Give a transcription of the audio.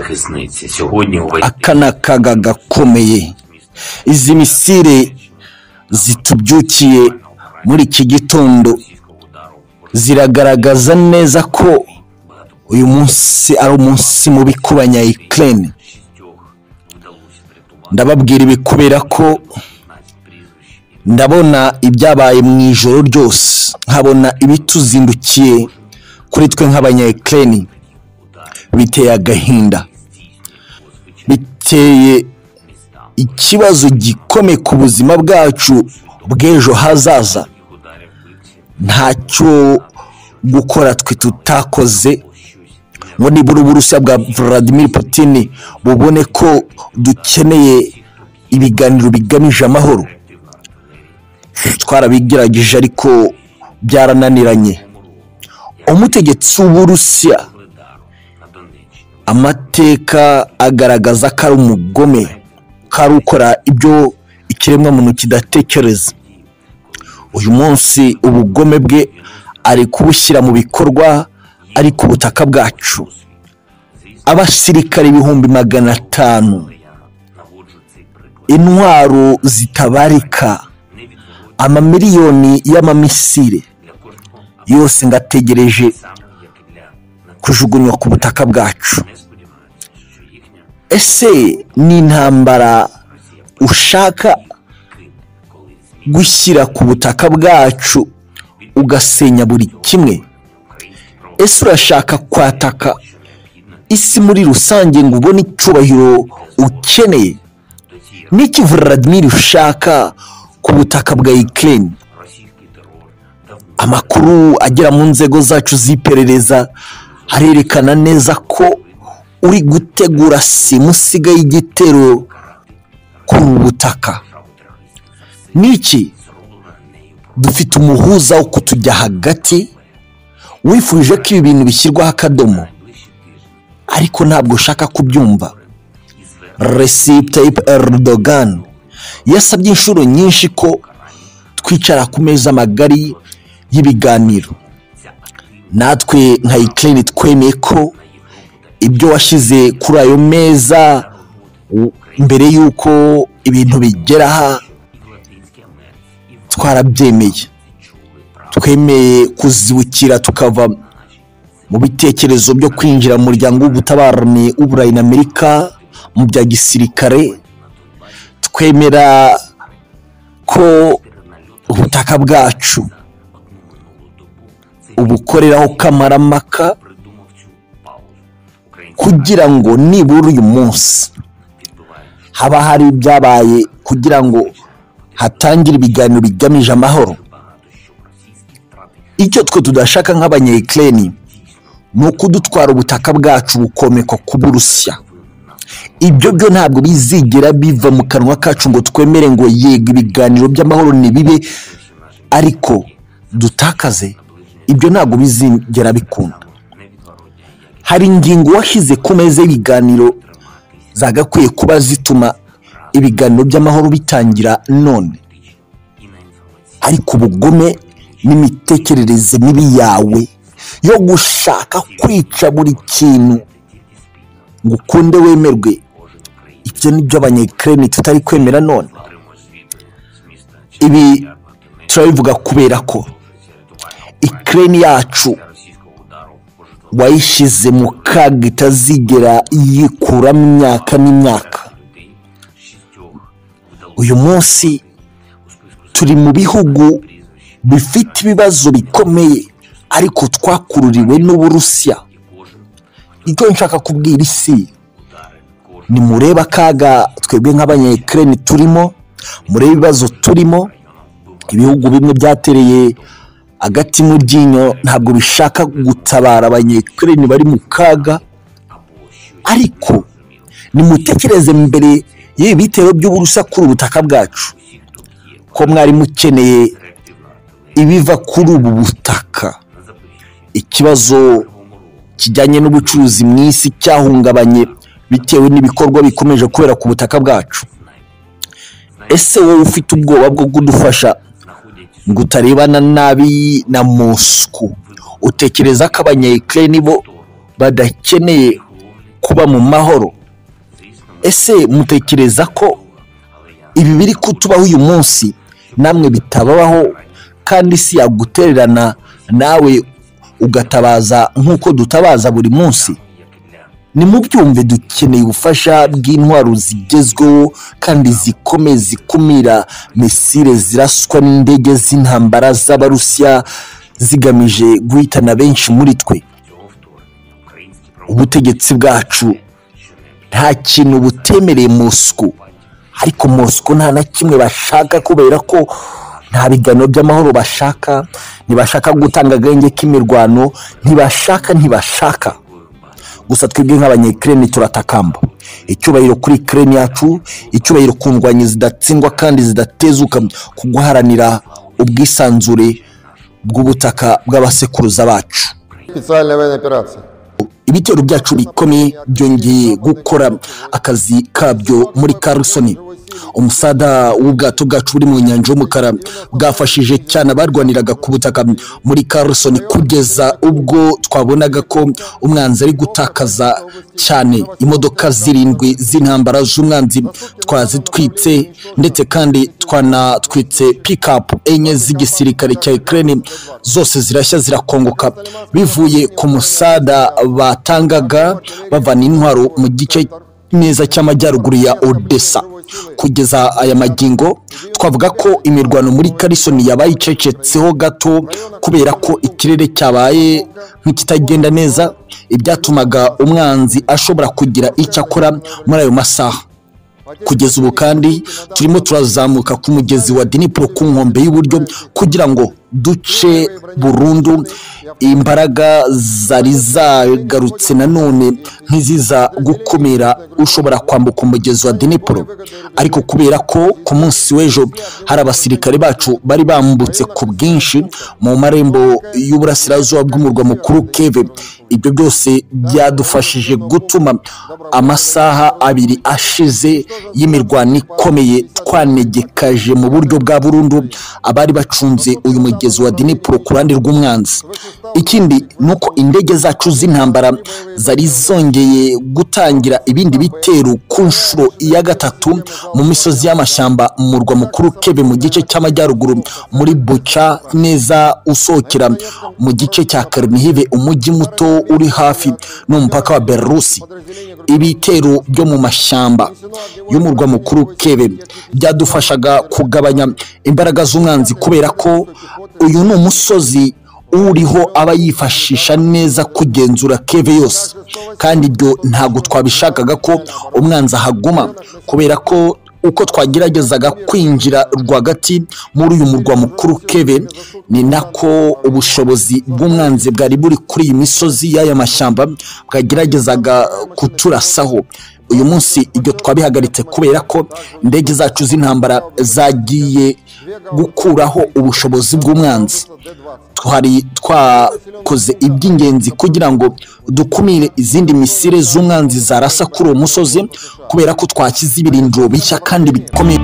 захисниці. Сьогодні у вас aka ni akaga gakomeye izi misire zitubyukiye muri iki gitondo російського удару ziragaragaza neza ko uyu munsi ari umunsi mubi ku banyayikirene шістьох вдалося врятувати ndababwira ibi kubera ko 15 прізвищ і ndabona ibyabaye mu ijoro ryose nkabona ibituzindukiye kuri twe nk'abanyayikirene biteye agahinda biteye ikibazo gikomeye ku buzima bwacu bw'ejo hazaza їх ударів бивці ntacyo gukora twe tutakoze щось ngo nibura uburusiya bwa Vladimir Putin bubone ko dukeneye ibiganiro bigamije amahoro twarabigerageje ariko byarananiranye umutegetsi w'uburusiya Ледару на Донеччині. amateka agaragaza ko ari umugome ko ari ukora ibyo ikiremwamuntu kidatekereza uyu munsi ubugome bwe ari kubushyira mu bikorwa ari ku butaka bwacu abasirikare ibihumbi magana atanu Я наводжу цей приклад intwaro zitabarika невідворотно amamiliyoni y'amamisire для кожного, а yose ngategereje саме як і для нас. kujugunywa ku butaka bwacu Не сподіваюся, що їхня ese ni intambara Росія ushaka Крим колись зміг gushyira ku butaka bwacu ugasenya buri kimwe українські права, ese urashaka kwataka що необхідно isi muri rusange ngo ubone icyubahiro ukeneye до цієї niki Vladimir ushaka ku butaka bwa Ukraine російський терор давно amakuru agera mu nzego zacu z'iperereza arerekana neza ko uri gutegura simusiga y'igitero ku butaka право терористів niki зроблена нею про dufite umuhuza wo kutujya hagati wifuje ko ibi bintu bishyirwaho akadomo найближчі тижні ariko ntabwo ushaka kubyumva і звернення Recep Tayyip Erdogan yasabye inshuro nyinshi ko twicara ku meza magari y'ibiganiro natwe nka Ukraine twemeye ko ibyo washyize kuri ayo meza u- mbere y'uko ibintu bigera aha і в Латинській Америці, і в twarabyemeye чули право twemeye kuzibukira tukava наші mu bitekerezo byo kwinjira mu muryango w'ubutabarani w'uburayi na amerika mu bya gisirikare на Донбасі twemera ko перед нальотом ubutaka bwacu одну минулу добу. Це ubukoreraho kamaramaka придумав цю паузу. Українці kugira ngo nibura uyu munsi відбувають haba hari ibyabaye kugira ngo hatangire ibiganiro bigamije amahoro багато що російські втрати icyo twe tudashaka nk'abanyayikireni ni ukudutwara ubutaka bwacu bukomekwa ku burusiya винен нас. ibyo byo ntabwo bizigera biva mu kanwa kacu ngo twemere ngo yego ibiganiro by'amahoro ntibibe ariko dutakaze ibyo ntabwo bizigera bikunda hari ingingo washyize ku meza y'ibiganiro zagakwiye kuba zituma ibiganiro by'amahoro bitangira none ariko ubugome n'imitekerereze mibi yawe yo gushaka kwica buri kintu ngo ukunde wemerwe ibyo ni byo abanyekireni tutari kwemera none ibi turabivuga kubera ko ikireni yacu wayishyize mu kaga itazigera yikuramo imyaka n'imyaka uyu munsi turi mu bihugu bifite ibibazo bikomeye ariko twakururiwe n'uburusiya icyo nshaka kubwira isi nimurebe akaga twebwe nk'abanyekireni turimo murebe ibibazo turimo ibihugu bimwe byatereye agati mu ryinyo ntabwo bishaka gutabara abanyekireni bari mu kaga ariko nimutekereze mbere y'ibi bitero by'uburusa kuri ubutaka bwacu ko mwari mukeneye ibiva kuri ubu butaka ikibazo kijyanye n'ubucuruzi mu isi cyahungabanye bitewe n'ibikorwa bikomeje kubera ku butaka bwacu ese wowe ufite ubwoba bwo kudufasha ngo utarebana nabi na Moscou utekereza ko abanyayikireni bo badakeneye kuba mu mahoro Звісно, ми ese mutekereza ko було, але я ibi biri kutubaho uyu munsi namwe bitabaho kandi isi yagutererana nawe ugatabaza nk'uko dutabaza buri munsi як і для nimubyumve dukeneye ubufasha bw'intwaro zigezweho kandi zikomeye zikumira misile ziraswa n'indege z'intambara z'abarusiya zigamije guhitana benshi muri twe цього вторгнення українські ubutegetsi bwacu що не nta kintu butemereye Moscow ariko Moscow nta na kimwe bashaka kubera ko nta biganiro by'amahoro bashaka ntibashaka gutanga agahenge k'imirwano ntibashaka ntibashaka gusa twebwe nk'abanyekireni turatakamba icyubahiro kuri kireni yacu icyubahiro ku ndwanyi zidatsindwa kandi zidatezuka ku guharanira ubwisanzure bw'ubutaka bw'abasekuruza bacu Специальная военная операция. ibitero byacu bikomeye byongeye gukora akazi kabyo muri Carlson umusada w'ubwato bwacu buri mu nyanja y'umukara bwafashije cyane abarwaniraga ku butaka muri Carlson kugeza ubwo twabonaga ko umwanzi ari gutakaza cyane imodoka zirindwi z'intambara z'umwanzi twazitwitse ndetse kandi twanatwitse pikapu enye z'igisirikare cya Ukraine zose zirashya zirakongoka bivuye ku musada batangaga bavana intwaro mu gice neza cy'amajyaruguru ya Odessa kugeza aya magingo twavuga ko imirwano muri Carlson yabaye icecetseho gato kubera ko ikirere cyabaye nk'ikitagenda neza ibyatumaga umwanzi ashobora kugira icyo akora muri ayo masaha kugeza ubu kandi turimo turazamuka ku mugezi wa dinipuro ku nkombe y'uburyo kugira ngo duce burundu imbaraga zari zagarutse nanone ntiziza gukumira ushobora kwambuka umugezi wa dinipuro ariko kubera ko ku munsi w'ejo hari abasirikare bacu bari bambutse ku bwinshi mu marembo y'uburasirazuba bw'umurwa mukuru keve ibyo byose byadufashije gutuma amasaha abiri ashize y'imirwano ikomeye twanegekaje mu buryo bwa burundu abari bacunze uyu mugezi wa dinipuro ku ruhande rw'umwanzi ikindi ni uko indege zacu z'intambara zari zongeye gutangira ibindi bitero ku nshuro ya gatatu mu misozi y'amashyamba mu murwa mukuru kebe mu gice cy'amajyaruguru muri buca neza usohokera mu gice cya karnihive umujyi muto uri hafi n'umupaka wa belarusi ibitero byo mu mashyamba y'umurwa mukuru kebe byadufashaga kugabanya imbaraga z'umwanzi kubera ko uyu ni umusozi uriho aba yifashisha neza kugenzura keve yose kandi ibyo ntabwo twabishakaga ko umwanzi ahaguma kubera ko uko twageragezaga kwinjira rwagati muri uyu murwa mukuru keve ni nako ubushobozi bw'umwanzi bwari buri kuri iyi misozi y'aya mashyamba bwageragezaga kuturasaho uyu munsi ibyo twabihagaritse kubera ko indege zacu z'intambara zagiye gukuraho ubushobozi bw'umwanzi twari twakoze iby'ingenzi kugira ngo dukumire izindi misire z'umwanzi zarasa kuri uwo musozi kubera ko twashyize ibirindiro bishya kandi bikomeye